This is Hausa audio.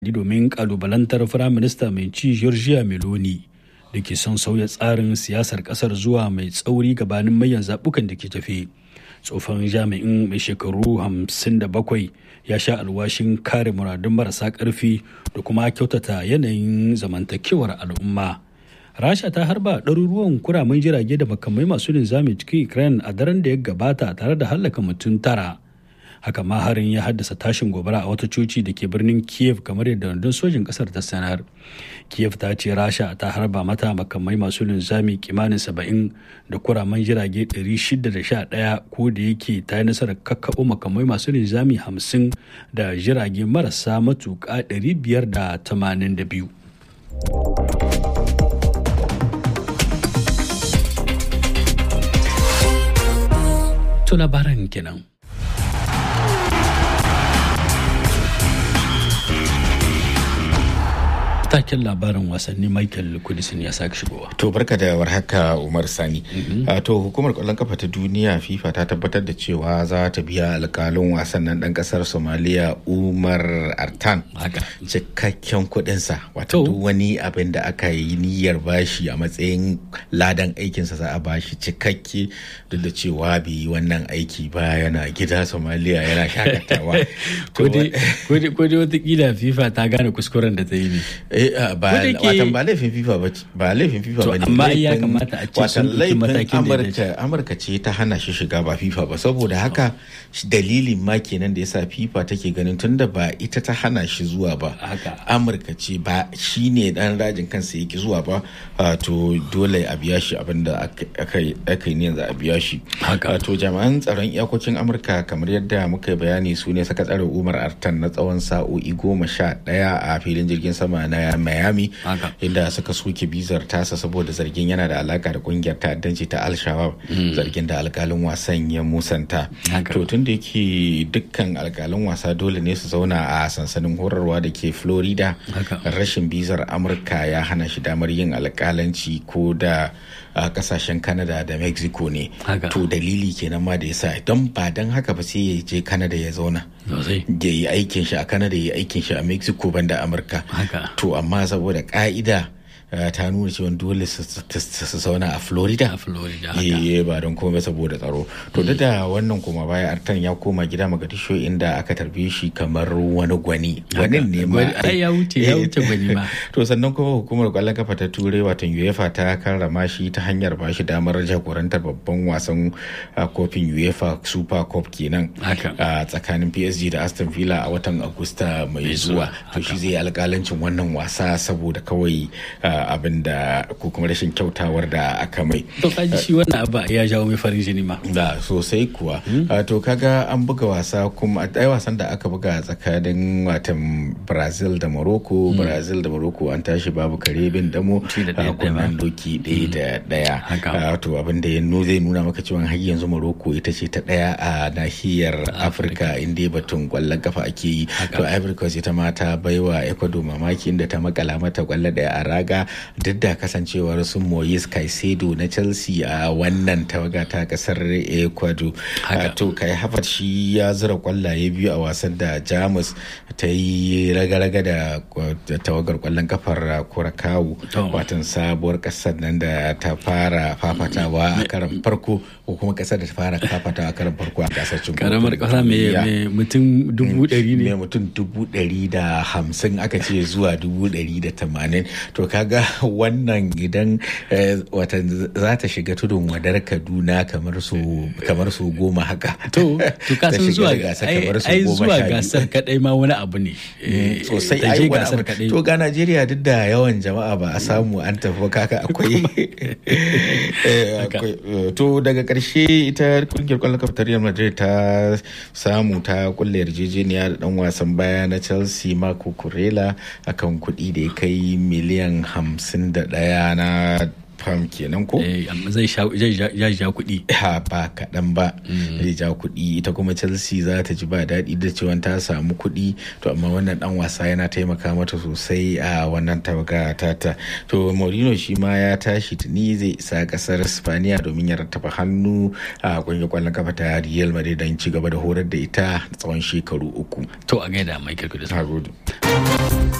domin kalubalantar firaminista mai ci Giorgia Meloni da ke son sauya tsarin siyasar kasar zuwa mai tsauri gabanin mayan zaɓukan da ke tafe. Tsofan jami'in mai shekaru 57 ya sha alwashin kare muradun marasa ƙarfi da kuma kyautata yanayin zamantakewar al'umma. Rasha ta harba ɗaruruwan kuramin jirage da makamai masu linzami cikin Ukraine a daren da ya gabata tare da hallaka mutum tara. haka ma harin ya haddasa tashin gobara a wata coci da ke birnin kiev kamar yadda rundun sojin kasar ta sanar kiev ta ce rasha ta harba mata makamai masu linzami kimanin saba'in da kuraman jirage 611 ko da yake ta yi nasarar kakkaɓo makamai masu linzami 50 da jirage marasa matuƙa 582 To labaran kenan. taken labarin wasanni michael kudisin ya sake shigowa to barka da warhaka umar sani to hukumar kwallon kafa ta duniya fifa ta tabbatar da cewa za ta biya alkalin wasan nan dan kasar somaliya umar artan cikakken kudinsa wato duk wani abin da aka yi niyyar bashi a matsayin ladan aikinsa za a bashi cikakke duk da cewa bai yi wannan aiki ba yana gida somaliya yana shakatawa ko dai watakila fifa ta gane kuskuren da ta yi ne watan ba laifin fifa ba ba laifin fifa ba ne amma ya kamata a ce sun ɗauki matakin da amurka amurka ce ta hana shi shiga ba fifa ba saboda haka dalilin ma kenan da yasa fifa take ganin tunda ba ita ta hana shi zuwa ba amurka ce ba shine dan rajin kansa yake zuwa ba to dole a biya shi abinda aka yi ne yanzu a biya shi to jami'an tsaron iyakokin amurka kamar yadda muka yi bayani su ne saka tsare umar artan na tsawon sa'o'i goma sha ɗaya a filin jirgin sama na Miami inda suka soke bizar tasa saboda zargin yana da alaka da kungiyar ta'addanci ta Al-Shabaab zargin da alkalin wasan ya musanta. To tun da yake dukkan alkalin wasa dole ne su zauna a sansanin horarwa da ke Florida rashin bizar Amurka ya hana shi damar yin alkalanci ko da a kasashen Canada da Mexico ne. To dalili kenan ma da yasa don ba don haka ba sai ya je Canada ya zauna. Ya yi aikin shi a Canada ya yi aikin shi a Mexico banda Amurka. To amma saboda ka'ida ta nuna cewa dole su zauna a florida a florida eh ba don komai saboda tsaro to duk da wannan kuma baya artan ya koma gida magadisho inda aka tarbe shi kamar wani gwani gwanin ne ma ya wuce ya wuce gwani ma to sannan kuma hukumar kwallon kafa ta turai watan uefa ta karrama shi ta hanyar ba shi damar jagorantar babban wasan kofin uefa super cup kenan a tsakanin psg da aston villa a watan agusta mai zuwa to shi zai alkalancin wannan wasa saboda kawai abin da ko kuma rashin kyautawar da aka mai. To kaji shi wannan abu ya jawo mai farin jini ma. Da sosai kuwa. To kaga an buga wasa kuma a wasan da aka buga tsakanin watan Brazil da Morocco, Brazil da Morocco an tashi babu kare bin damo a kunnan doki ɗaya da ɗaya. To abin da ya zai nuna maka cewa har yanzu Morocco ita ce ta ɗaya a nahiyar Afirka inda batun kwallon kafa ake yi. To Ivory Coast ita ma ta baiwa Ecuador mamaki inda ta makala mata kwallo ɗaya a raga duk da kasancewar su Moyes Caicedo na Chelsea a wannan tawaga ta kasar Ecuador. To kai Havertz shi ya zura kwallaye biyu a wasan da Jamus ta yi raga-raga da tawagar kwallon kafar Kurakawu watan sabuwar kasar nan da ta fara fafatawa a karan farko ko kuma kasar da ta fara fafatawa a karan farko a gasar cin karamar kasa mai mutum dubu ɗari ne mai mutum dubu ɗari da hamsin aka ce zuwa dubu ɗari da tamanin to kaga wannan idan wata za ta shiga tudun wadar kaduna kamar su kamar su goma haka to to ka san zuwa ai zuwa gasar kadai ma wani abu ne sosai ai gasar kadai to ga Najeriya duk da yawan jama'a ba a samu an tafi kaka akwai to daga karshe ita kungiyar kwallon kafa ta Real Madrid ta samu ta kulle yarjejeniya da dan wasan baya na Chelsea Marco Kurela akan kuɗi da ya kai miliyan hamsin da ɗaya na fam kenan ko zai ja kuɗi ha ba kaɗan ba zai ja kuɗi ita kuma chelsea za ta ji ba daɗi da cewa ta samu kuɗi to amma wannan dan wasa yana taimaka mata sosai a wannan tawaga tata to Mourinho shi ma ya tashi tuni zai isa kasar Spaniya domin ya rattaba hannu a kungiyar kwallon kafa ta Real Madrid don ci gaba da horar da ita tsawon shekaru uku to a gaida Michael Kudus